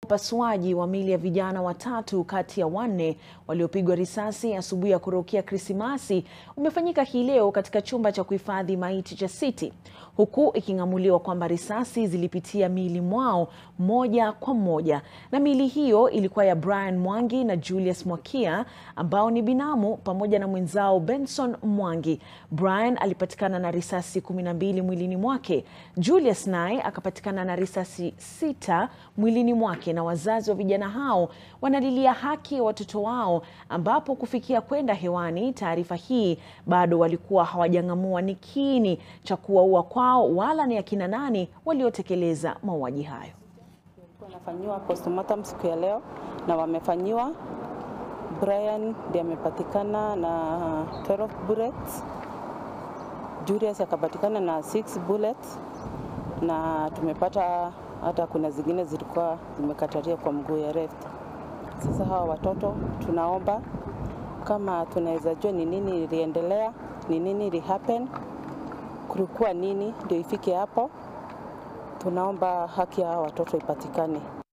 Upasuaji wa miili ya vijana watatu kati ya wanne waliopigwa risasi asubuhi ya kurukia Krismasi umefanyika hii leo katika chumba cha kuhifadhi maiti cha City, huku iking'amuliwa kwamba risasi zilipitia miili mwao moja kwa moja. Na miili hiyo ilikuwa ya Brian Mwangi na Julius Mwakia ambao ni binamu pamoja na mwenzao Benson Mwangi. Brian alipatikana na risasi kumi na mbili mwilini mwake. Julius naye akapatikana na risasi sita mwilini mwake na wazazi wa vijana hao wanalilia haki ya watoto wao, ambapo kufikia kwenda hewani taarifa hii bado walikuwa hawajang'amua ni kiini cha kuwaua kwao wala ni akina nani waliotekeleza mauaji hayo. Wanafanyiwa postmortem siku ya leo na wamefanyiwa. Brian ndiye amepatikana na 12 bullets, Julius akapatikana na 6 bullets, na tumepata hata kuna zingine zilikuwa zimekataria kwa mguu ya left. Sasa hawa watoto tunaomba kama tunaweza jua ni nini iliendelea, ni nini ili happen, kulikuwa nini ndio ifike hapo. Tunaomba haki ya hawa watoto ipatikane.